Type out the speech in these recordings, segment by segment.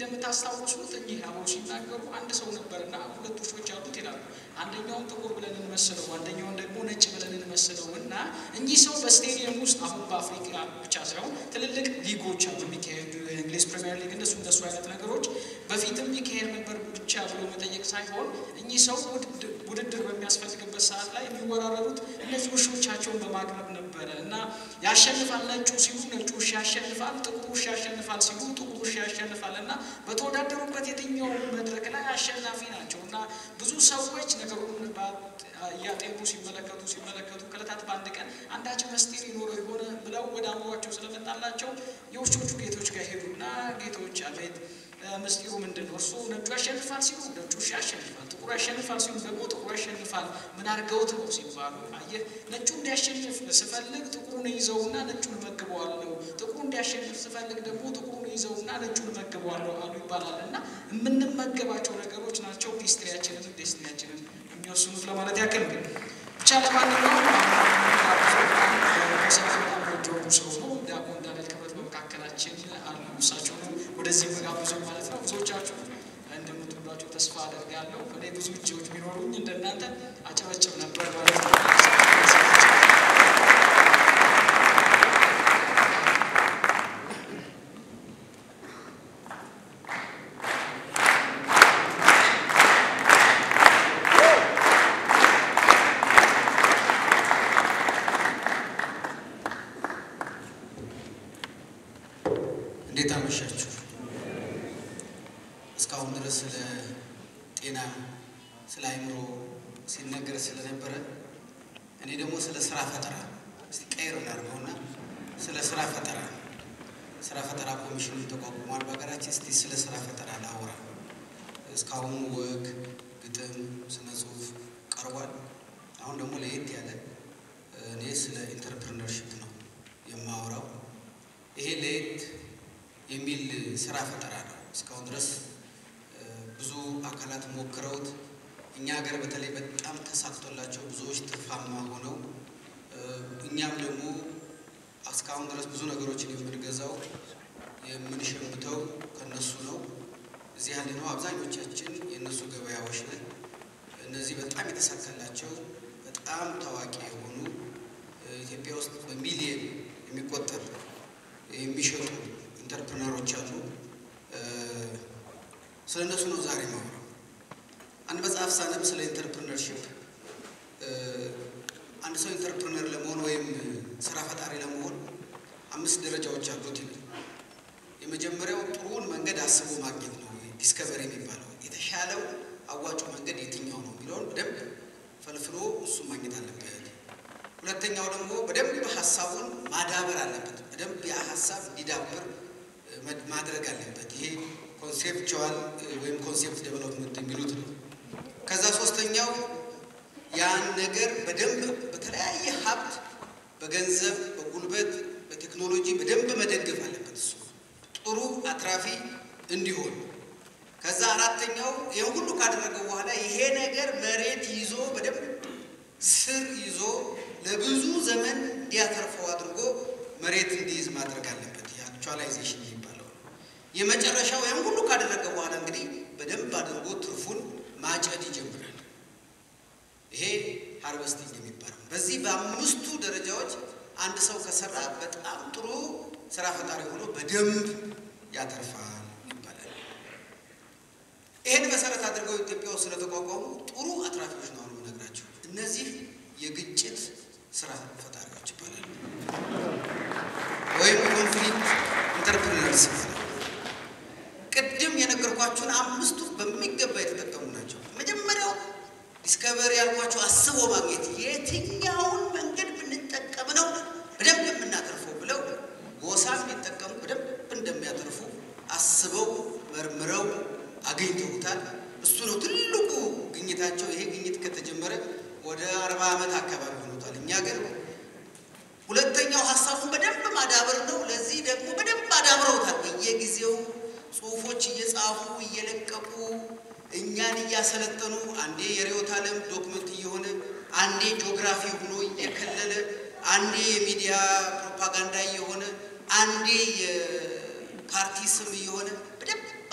እንደምታስታውሱት እኚህ አበው ሲናገሩ አንድ ሰው ነበርና ሁለት ውሾች አሉት ይላሉ። አንደኛውን ጥቁር ብለን እንመስለው፣ አንደኛውን ደግሞ ነጭ ብለን እንመስለው እና እኚህ ሰው በስቴዲየም ውስጥ አሁን በአፍሪካ ብቻ ሳይሆን ትልልቅ ሊጎች አሉ የሚካሄዱ የእንግሊዝ ፕሪሚየር ሊግ እንደሱ እንደሱ አይነት ነገሮች በፊትም ይካሄድ ነበር ብቻ ብሎ መጠየቅ ሳይሆን እኚህ ሰው ውድድር በሚያስፈልግበት ሰዓት ላይ የሚወራረሩት እነዚህ ውሾቻቸውን በማቅረብ ነበረ እና ያሸንፋል ነጩ ሲሉ ነጩ ውሻ ያሸንፋል፣ ጥቁር ውሻ ያሸንፋል ሲሉ ጥቁር ውሻ ያሸንፋል እና በተወዳደሩበት የትኛው መድረክ ላይ አሸናፊ ናቸው እና ብዙ ሰዎች ነገሩን እያጤኑ ሲመለከቱ ሲመለከቱ ከዕለታት በአንድ ቀን አንዳችን መስጢር ይኖረው የሆነ ብለው ወደ አእምሯቸው ስለመጣላቸው የውሾቹ ጌቶች ጋር ሄዱና ጌቶች አቤት ምስጢሩ ምንድን ነው? እርሱ ነጩ ያሸንፋል ሲሉ ነጩ ውሻ ያሸንፋል፣ ጥቁሩ ያሸንፋል ሲሉ ደግሞ ጥቁሩ ያሸንፋል። ምን አድርገውት ነው ሲባሉ፣ አየህ ነጩ እንዲያሸንፍ ስፈልግ ጥቁሩን ይዘውና ነጩን መግበዋለሁ፣ ጥቁሩ እንዲያሸንፍ ስፈልግ ደግሞ ጥቁሩን ይዘውና ነጩን መግበዋለሁ አሉ ይባላል። እና የምንመገባቸው ነገሮች ናቸው ሂስትሪያችንን ዴስትኒያችንን የሚወስኑት ለማለት ያክል ግን ብቻ ለማንኛውም ወደሆኑ ሰው ነው ዲያቆን ዳንኤል ክብረት በመካከላችን አሉ። እሳቸው ነው ወደዚህ መጋበዙ ማለት ነው። ብዙዎቻችሁ እንደምትወዷቸው ተስፋ አደርጋለሁ። እኔ ብዙ እጅዎች ቢኖሩኝ እንደናንተ አጨበጭብ ነበር ማለት ነው። እንዴት አመሻችሁ? እስካሁን ድረስ ስለ ጤና፣ ስለ አእምሮ ሲነገር ስለነበረ እኔ ደግሞ ስለ ስራ ፈጠራ እስቲ ቀይር እናድርገውና ስለ ስራ ፈጠራ ስራ ፈጠራ ኮሚሽን ተቋቁሟል በሀገራችን። እስቲ ስለ ስራ ፈጠራ ላውራ። እስካሁኑ ወግ፣ ግጥም፣ ስነ ጽሁፍ ቀርቧል። አሁን ደግሞ ለየት ያለ እኔ ስለ ኢንተርፕርነርሽፕ ነው የማወራው። ይሄ ለየት የሚል ስራ ፈጠራ ነው። እስካሁን ድረስ ብዙ አካላት ሞክረውት እኛ ሀገር በተለይ በጣም ተሳክቶላቸው ብዙዎች ትርፋማ ሆነው እኛም ደግሞ እስካሁን ድረስ ብዙ ነገሮችን የምንገዛው የምንሸምተው ከነሱ ነው። እዚህ ያለ ነው አብዛኞቻችን የእነሱ ገበያዎች ነን። እነዚህ በጣም የተሳካላቸው በጣም ታዋቂ የሆኑ ኢትዮጵያ ውስጥ በሚሊየን የሚቆጠር የሚሸጡ ኢንተርፕረነሮች አሉ። ስለ እነሱ ነው ዛሬ ማውራው። አንድ መጽሐፍ ሳነብ ስለ ኢንተርፕረነርሽፕ አንድ ሰው ኢንተርፕረነር ለመሆን ወይም ስራ ፈጣሪ ለመሆን አምስት ደረጃዎች አሉት ይላል። የመጀመሪያው ጥሩውን መንገድ አስቦ ማግኘት ነው፣ ዲስከቨሪ የሚባለው የተሻለው አዋጩ መንገድ የትኛው ነው የሚለውን በደንብ ፈልፍሎ እሱ ማግኘት አለበት። ሁለተኛው ደግሞ በደንብ ሀሳቡን ማዳበር አለበት። በደንብ ያ ሀሳብ እንዲዳብር ማድረግ አለበት። ይሄ ኮንሴፕቹዋል ወይም ኮንሴፕት ዴቨሎፕመንት የሚሉት ነው። ከዛ ሶስተኛው ያን ነገር በደንብ በተለያየ ሀብት፣ በገንዘብ፣ በጉልበት፣ በቴክኖሎጂ በደንብ መደገፍ አለበት እሱ ጥሩ አትራፊ እንዲሆን። ከዛ አራተኛው ይህን ሁሉ ካደረገ በኋላ ይሄ ነገር መሬት ይዞ በደንብ ስር ይዞ ለብዙ ዘመን እንዲያተርፈው አድርጎ መሬት እንዲይዝ ማድረግ አለበት። የአክቹዋላይዜሽን የሚባለው የመጨረሻው ይህን ሁሉ ካደረገ በኋላ እንግዲህ በደንብ አድርጎ ትርፉን ማጨድ ይጀምራል። ይሄ ሃርቨስቲንግ የሚባለው በዚህ በአምስቱ ደረጃዎች አንድ ሰው ከሰራ በጣም ጥሩ ስራ ፈጣሪ ሆኖ በደንብ ያተርፋል ይባላል። ይህን መሰረት አድርገው ኢትዮጵያ ውስጥ ስለተቋቋሙ ጥሩ አትራፊዎች ነው የምነግራቸው። እነዚህ የግጭት ስራ ፈጣሪዎች ይባላሉ፣ ወይም ኮንፍሊክት ኢንተርፕሪነርስ ይባላል። ቅድም የነገርኳችሁን አምስቱ በሚገባ የተጠቀሙ ናቸው። መጀመሪያው ዲስከቨሪ ያልኳቸው አስቦ ማግኘት የትኛውን መንገድ ብንጠቀም ነው በደንብ የምናተርፈው ብለው ጎሳም ቢጠቀሙ በደንብ እንደሚያተርፉ አስበው መርምረው አግኝተውታል። እሱ ነው ትልቁ ግኝታቸው። ይሄ ግኝት ከተጀመረ ወደ አርባ ዓመት አካባቢ ሆኖታል። እኛ ግን ሁለተኛው ሀሳቡን በደንብ ማዳበር ነው። ለዚህ ደግሞ በደንብ አዳብረውታል። በየጊዜው ጽሁፎች እየጻፉ እየለቀቁ እኛን እያሰለጠኑ አንዴ የርዕዮተ ዓለም ዶክመንት እየሆነ አንዴ ጂኦግራፊ ሆኖ እየከለለ አንዴ የሚዲያ ፕሮፓጋንዳ እየሆነ አንዴ የፓርቲ ስም እየሆነ በደንብ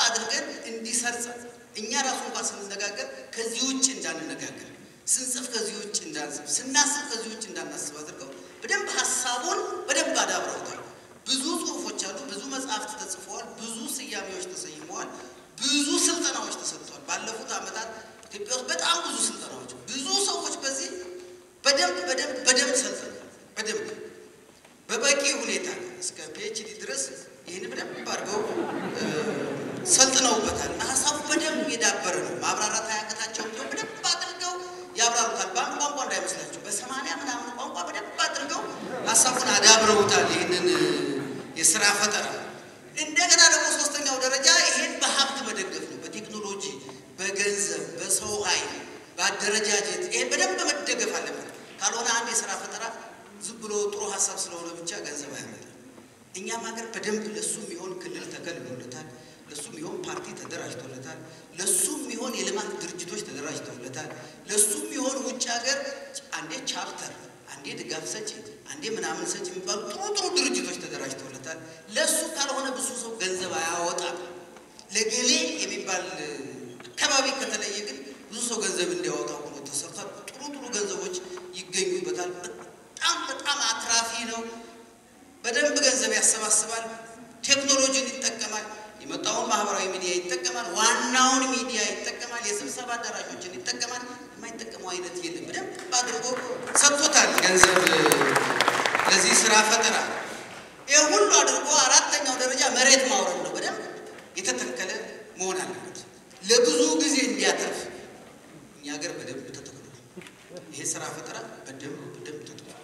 አድርገን እንዲሰርጽ እኛ ራሱ እንኳን ስንነጋገር ከዚህ ውጭ እንዳንነጋገር፣ ስንጽፍ ከዚህ ውጭ እንዳንጽፍ፣ ስናስብ ከዚህ ውጭ እንዳናስብ አድርገው በደንብ ሀሳቡን በደንብ አዳብረውታል። ብዙ ጽሁፎች አሉ፣ ብዙ መጽሐፍት ተጽፈዋል፣ ብዙ ስያሜዎች ተሰይመዋል፣ ብዙ ስልጠናዎች ተሰጥተዋል። ባለፉት ዓመታት ኢትዮጵያ ውስጥ በጣም ብዙ ስልጠናዎች፣ ብዙ ሰዎች በዚህ በደንብ በደንብ በደንብ ሰልጥነው በደንብ በበቂ ሁኔታ እስከ ፒኤችዲ ድረስ ይህን በደንብ አድርገው ሰልጥነውበታል እና ሀሳቡ በደንብ የዳበረ ነው። ማብራራት አያቅታቸው እንዲሁ በደንብ አድርገው ያብራሩታል። በአንድ ቋንቋ እንዳይመስላቸው በሰማንያ ምናምን ቋንቋ በደንብ አድርገው ሀሳቡን አዳብረውታል። ይህንን የስራ ፈጠራ እንደገና ደግሞ ሶስተኛው ደረጃ ይሄን በሀብት መደገፍ ነው። በቴክኖሎጂ፣ በገንዘብ፣ በሰው ኃይል፣ በአደረጃጀት ይሄን በደንብ መደገፍ አለበት። ካልሆነ አንድ የስራ ፈጠራ ዝም ብሎ ጥሩ ሀሳብ ስለሆነ ብቻ ገንዘብ አያመጣም። እኛም ሀገር በደንብ ለሱ የሚሆን ክልል ተከልሎለታል። ለሱ የሚሆን ፓርቲ ተደራጅቶለታል። ለሱ የሚሆን የልማት ድርጅቶች ተደራጅተውለታል። ለሱ የሚሆን ውጭ ሀገር አንዴ ቻፕተር፣ አንዴ ድጋፍ ሰጪ፣ አንዴ ምናምን ሰጪ የሚባሉ ጥሩ ጥሩ ድርጅቶች ተደራጅተውለታል። ለሱ ካልሆነ ብዙ ሰው ገንዘብ አያወጣም። ለገሌ የሚባል አካባቢ ከተለየ ግን ብዙ ሰው ገንዘብ እንዲያወጣ ሆኖ ተሰርቷል። ጥሩ ጥሩ ገንዘቦች ይገኙበታል። በጣም በጣም አትራፊ ነው። በደንብ ገንዘብ ያሰባስባል። ቴክኖሎጂን ይጠቀማል። የመጣውን ማህበራዊ ሚዲያ ይጠቀማል። ዋናውን ሚዲያ ይጠቀማል። የስብሰባ አዳራሾችን ይጠቀማል። የማይጠቀመው አይነት የለም። በደንብ አድርጎ ሰጥቶታል ገንዘብ ለዚህ ስራ ፈጠራ። ይህ ሁሉ አድርጎ አራተኛው ደረጃ መሬት ማውረድ ነው። በደንብ የተተከለ መሆን አለበት ለብዙ ጊዜ እንዲያተርፍ። እኛ ሀገር በደንብ ተተክሏል። ይሄ ስራ ፈጠራ በደንብ በደንብ ተተክሏል።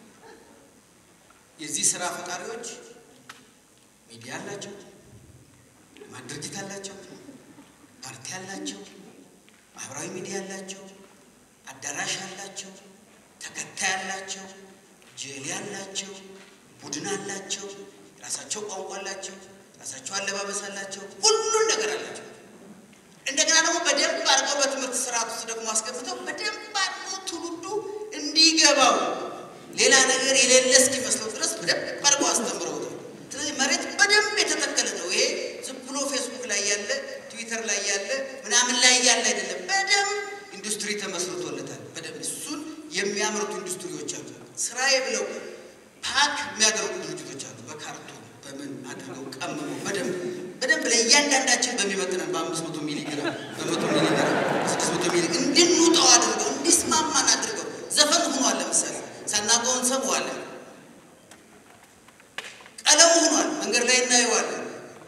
የዚህ ስራ ፈጣሪዎች ሚዲያ አላቸው፣ ልማት ድርጅት አላቸው፣ ፓርቲ አላቸው፣ ማህበራዊ ሚዲያ አላቸው፣ አዳራሽ አላቸው፣ ተከታይ አላቸው፣ ጀሌ አላቸው፣ ቡድን አላቸው፣ የራሳቸው ቋንቋ አላቸው፣ የራሳቸው አለባበስ አላቸው፣ ሁሉን ነገር አላቸው። እንደገና ደግሞ በደንብ አድርገው በትምህርት ስርዓት ውስጥ ደግሞ አስገብተው በደንብ አድርገው ትውልዱ እንዲገባው ሌላ ነገር የሌለ እስኪመስለው ድረስ በደንብ አድርገው አስተምረውታል። ስለዚህ መሬት በደንብ የተተከለ ነው። ይሄ ዝም ብሎ ፌስቡክ ላይ ያለ ትዊተር ላይ ያለ ምናምን ላይ ያለ አይደለም። በደንብ ኢንዱስትሪ ተመስርቶለታል። በደንብ እሱን የሚያመርቱ ኢንዱስትሪዎች አሉ። ስራዬ ብለው ፓክ የሚያደርጉ ድርጅቶች አሉ። በካርቶን በምን አድርገው ቀምሞ በደንብ በደንብ ለእያንዳንዳችን በሚመጥነን በአምስት መቶ ሚሊ ግራም በመቶ ሚሊ ግራም ስድስት መቶ ሚሊ እንድንውጠው አድርገው እንዲስማማን አድርገው ዘፈን ሆኗል። ለምሳሌ ሳናውቀው እንሰማዋለን። ቀለሙ ሆኗል። መንገድ ላይ እናየዋለን።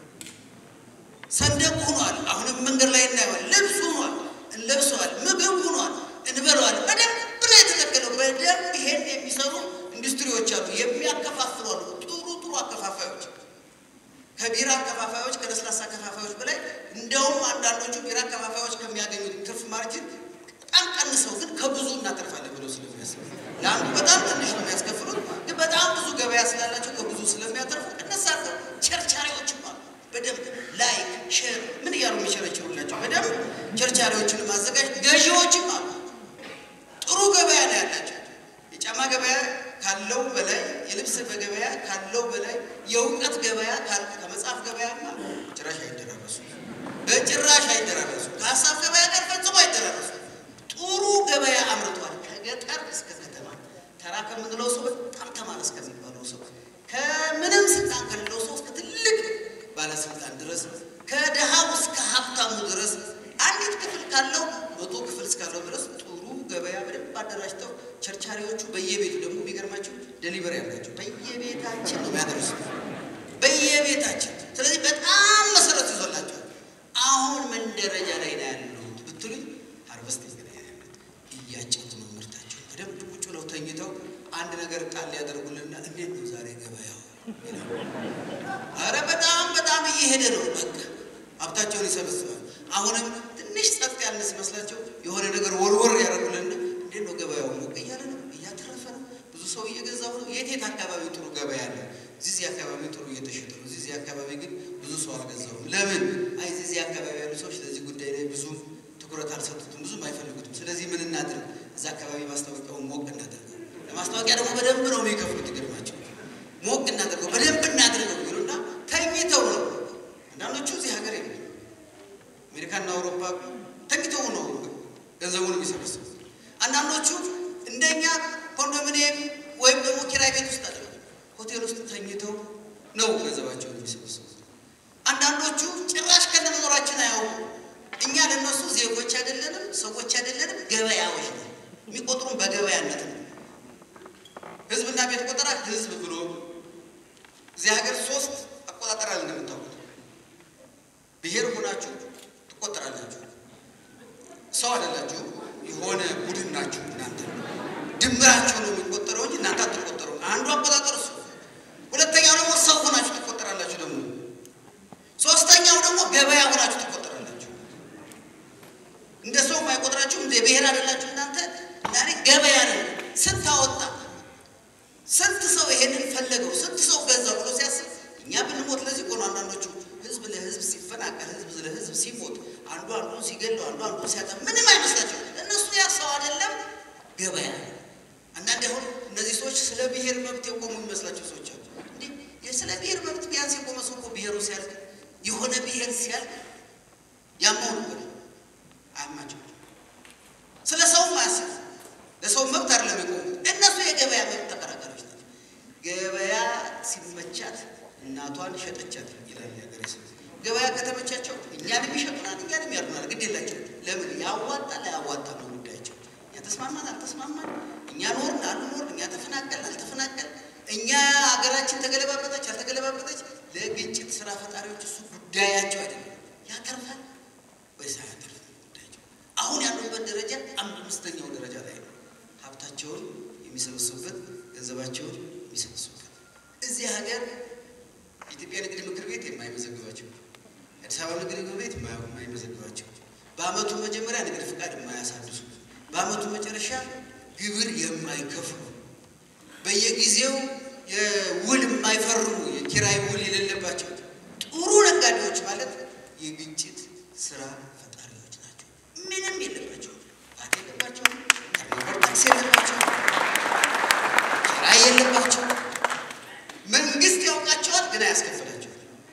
ሰንደቅ ሆኗል። አሁንም መንገድ ላይ እናየዋለን። ልብስ ሆኗል። እንለብሰዋል። ምግብ ሆኗል። እንበለዋል። በደንብ ነው የተተከለው። በደንብ ይሄን የሚሰሩ ኢንዱስትሪዎች አሉ። የሚያከፋፍሉ አሉ። ጥሩ ጥሩ አከፋፋዮች ከቢራ አከፋፋዮች ከለስላሳ አከፋፋዮች በላይ እንደውም አንዳንዶቹ ቢራ አከፋፋዮች ከሚያገኙት ትርፍ ማርጅን በጣም ቀንሰው ግን ከብዙ እናተርፋለን ብለው ስለሚያስቡ ለአንዱ በጣም ትንሽ ነው የሚያስከፍሉት፣ ግን በጣም ብዙ ገበያ ስላላቸው ከብዙ ስለሚያተርፉ እነሳቸው ቸርቻሪዎችም አሉ። በደንብ ላይክ ሼር ምን እያሉ የሚቸረችሩላቸው በደንብ ቸርቻሪዎችን ማዘጋጅ ገዢዎችም አሉ። ጥሩ ገበያ ነው ያላቸው። የጫማ ገበያ ካለው በላይ የልብስ በገበያ ካለው በላይ የእውቀት ገበያ ከመጽሐፍ ገበያማ ጭራሽ አይደራረሱ፣ በጭራሽ አይደራረሱ። ከሀሳብ ገበያ ጋር ፈጽሞ አይደራረሱ። ጥሩ ገበያ አምርቷል። ከገጠር እስከ ከተማ ተራ ከምንለው ሰው በጣም ተማረ እስከሚባለው ሰው ከምንም ስልጣን ከሌለው ሰው እስከ ትልቅ ባለስልጣን ድረስ ከድሃው እስከ ሀብታሙ ድረስ አንዲት ክፍል ካለው መቶ ክፍል እስካለው ድረስ ጥሩ ገበያ በደንብ አደራጅተው ቸርቻሪዎቹ በየቤቱ ደግሞ የሚገርማቸው ደሊቨሪ ያላቸው በየቤታችን ነው የሚያደርሱት፣ በየቤታችን። ስለዚህ በጣም መሰረት ይዞላቸዋል። አሁን ምን ደረጃ ላይ ነው ያሉት ብትሉኝ፣ ሃርቨስቲንግ ላይ ነው ያሉት። እያጨቱ ነው ምርታቸው። በደንብ ቁጭ ብለው ተኝተው አንድ ነገር ጣል ሊያደርጉልና እንዴት ነው ዛሬ ገበያው? አረ በጣም በጣም እየሄደ ነው። በቃ ሀብታቸውን ይሰበስባል። አሁንም ትንሽ ጸጥ ያለ ሲመስላቸው የሆነ ነገር ወርወር ያደርጉልና እንዴት ነው ገበያው? ሞቅ እያለ ነው፣ እያተረፈ ነው፣ ብዙ ሰው እየገዛው ነው። የት የት አካባቢ ጥሩ ገበያ አለ? እዚህ አካባቢ ጥሩ እየተሸጠ ነው። እዚህ አካባቢ ግን ብዙ ሰው አልገዛውም። ለምን? አይ እዚህ አካባቢ ያሉ ሰዎች ለዚህ ጉዳይ ላይ ብዙ ትኩረት አልሰጡትም፣ ብዙም አይፈልጉትም። ስለዚህ ምን እናድርግ? እዛ አካባቢ ማስታወቂያውን ሞቅ እናደርገው። ለማስታወቂያ ደግሞ በደንብ ነው የሚከፍሉት። ይገርማቸው ሞቅ እናደርገው፣ በደንብ እናድርገው ይሉና ተኝተው ነው። አንዳንዶቹ እዚህ ሀገር የለም አሜሪካና አውሮፓ ተኝተው ነው ገንዘቡን የሚሰበስቡ። አንዳንዶቹ እንደኛ ኮንዶሚኒየም ወይም ደግሞ ኪራይ ቤት ውስጥ አለ ሆቴል ውስጥ ተኝተው ነው ገንዘባቸውን የሚሰበስቡ። አንዳንዶቹ ጭራሽ ከነመኖራችን አያውቁ። እኛ ለነሱ ዜጎች አይደለንም፣ ሰዎች አይደለንም፣ ገበያዎች ነው። የሚቆጥሩን በገበያነት ነው። ህዝብና ቤት ቆጠራ ህዝብ ብሎ እዚህ ሀገር ሶስት አቆጣጠር አለ እንደምታውቁት። ብሔር ሆናችሁ ትቆጠራላችሁ። ሰው አይደላችሁ፣ የሆነ ቡድን ናችሁ። እናንተ ድምራችሁ ነው የሚቆጠረው እንጂ እናንተ አትቆጠሩ። አንዱ አቆጣጠር እሱ። ሁለተኛው ደግሞ ሰው ሆናችሁ ትቆጠራላችሁ። ደግሞ ሶስተኛው ደግሞ ገበያ ሆናችሁ ትቆጠራላችሁ። እንደ ሰው የማይቆጥራችሁ እንደ ብሔር አይደላችሁ እናንተ። ዛሬ ገበያ ነው። ስንት አወጣ ስንት ሰው ይሄንን ፈለገው? ስንት ሰው ገዛው ብሎ ሲያስብ እኛ ብንሞት ለዚህ እኮ ነው አንዳንዶቹ ህዝብ ለህዝብ ሲፈናቀል፣ ህዝብ ለህዝብ ሲሞት፣ አንዱ አንዱን ሲገለው፣ አንዱ አንዱን ሲያጣ ምንም አይመስላቸው። እነሱ ያ ሰው አይደለም ገበያ። አንዳንድ አሁን እነዚህ ሰዎች ስለ ብሔር መብት የቆሙ የሚመስላቸው ሰዎች አሉ። እንዴ ስለ ብሔር መብት ቢያንስ የቆመ ሰው እኮ ብሔሩ ሲያልቅ የሆነ ብሔር ሲያልቅ ያማው ነበር አያማቸው። ስለ ሰውም አያስብ ለሰው መብት አይደለም የቆሙት እነሱ የገበያ መብት ተከራካሪዎች ናቸው። ገበያ ሲመቻት እናቷን ሸጠቻት ይላል የሀገሬ ሰው። ገበያ ከተመቻቸው እኛንም ይሸጡናል፣ እኛንም ያርዱናል። ግድ የላቸው። ለምን ያዋጣል አያዋጣ ነው ጉዳያቸው። እኛ ተስማማን አልተስማማን፣ እኛ ኖርን አልኖርን፣ እኛ ተፈናቀል አልተፈናቀል፣ እኛ ሀገራችን ተገለባበጠች አልተገለባበጠች፣ ለግጭት ስራ ፈጣሪዎች እሱ ጉዳያቸው አይደለም። ያተርፋል ወይስ አያተርፍም ጉዳያቸው። አሁን ያሉበት ደረጃ አምስተኛው ደረጃ ላይ ነው። ሀብታቸውን የሚሰበስቡበት ገንዘባቸውን የሚሰበስቡበት እዚህ ሀገር የኢትዮጵያ ንግድ ምክር ቤት የማይመዘግባቸው አዲስ አበባ ንግድ ምክር ቤት የማይመዘግባቸው በዓመቱ መጀመሪያ ንግድ ፍቃድ የማያሳድሱ በዓመቱ መጨረሻ ግብር የማይከፍሉ በየጊዜው የውል የማይፈርሙ የኪራይ ውል የሌለባቸው ጥሩ ነጋዴዎች ማለት የግጭት ስራ ፈጣሪዎች ናቸው። ምንም የለባቸው፣ ባት የለባቸው፣ ተርኖቨር ታክስ የለባቸው፣ ኪራይ የለባቸው። መንግስት ያውቃቸዋል፣ ግን አያስከፍላቸው።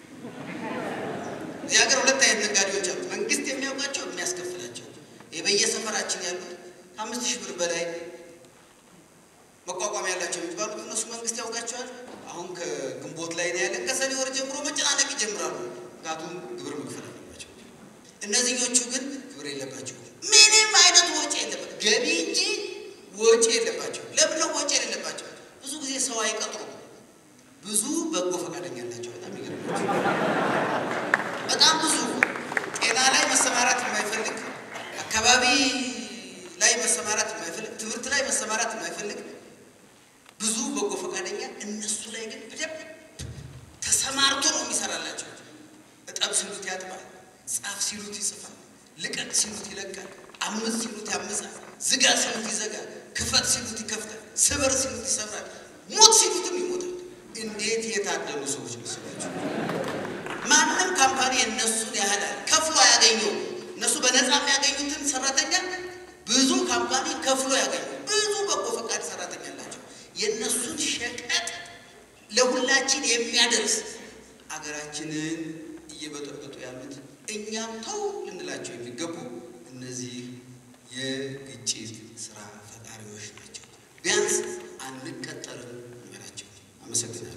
እዚህ ሀገር ሁለት አይነት ነጋዴዎች አሉ። መንግስት የሚያውቃቸው የሚያስከፍላቸው። ይህ በየሰፈራችን ያሉት ከአምስት ሺህ ብር በላይ መቋቋም ያላቸው የሚባሉት እነሱ መንግስት ያውቃቸዋል። አሁን ከግንቦት ላይ ነው ያለን። ከሰኔ ወር ጀምሮ መጨናነቅ ይጀምራሉ። ምክንያቱም ግብር መክፈል አለባቸው። እነዚህኞቹ ግን ግብር የለባቸው። ምንም አይነት ወጪ የለባቸው። ገቢ እንጂ ወጪ የለባቸው። ለምን ነው ወጪ የሌለባቸው? ብዙ ጊዜ ሰው አይቀጥሩም። ብዙ በጎ ፈቃደኛ አላቸው። በጣም ይገርማቸው። በጣም ብዙ ጤና ላይ መሰማራት የማይፈልግ አካባቢ ላይ መሰማራት የማይፈልግ ትምህርት ላይ መሰማራት የማይፈልግ ብዙ በጎ ፈቃደኛ እነሱ ላይ ግን በደንብ ተሰማርቶ ነው የሚሰራላቸው። እጠብ ሲሉት ያጥባል፣ ጻፍ ሲሉት ይጽፋል፣ ልቀቅ ሲሉት ይለቃል፣ አምስት ሲሉት ያምጻል፣ ዝጋ ሲሉት ይዘጋል፣ ክፈት ሲሉት ይከፍታል፣ ስበር ሲሉት ይሰብራል፣ ሞት ሲሉትም ይሞታል። እንዴት የታደሉ ሰዎች መስላቸው! ማንም ካምፓኒ እነሱን ያህል ከፍሎ ያገኘው እነሱ በነፃ የሚያገኙትን ሰራተኛ ብዙ ካምፓኒ ከፍሎ ያገኙ ብዙ በጎ ፈቃድ ሰራተኛ አላቸው። የእነሱን ሸቀጥ ለሁላችን የሚያደርስ አገራችንን እየበጠበጡ ያሉት እኛም ተው ልንላቸው የሚገቡ እነዚህ የግጭት ስራ ፈጣሪዎች ናቸው። ቢያንስ አንቀጠልም እንበላቸው። አመሰግናለሁ።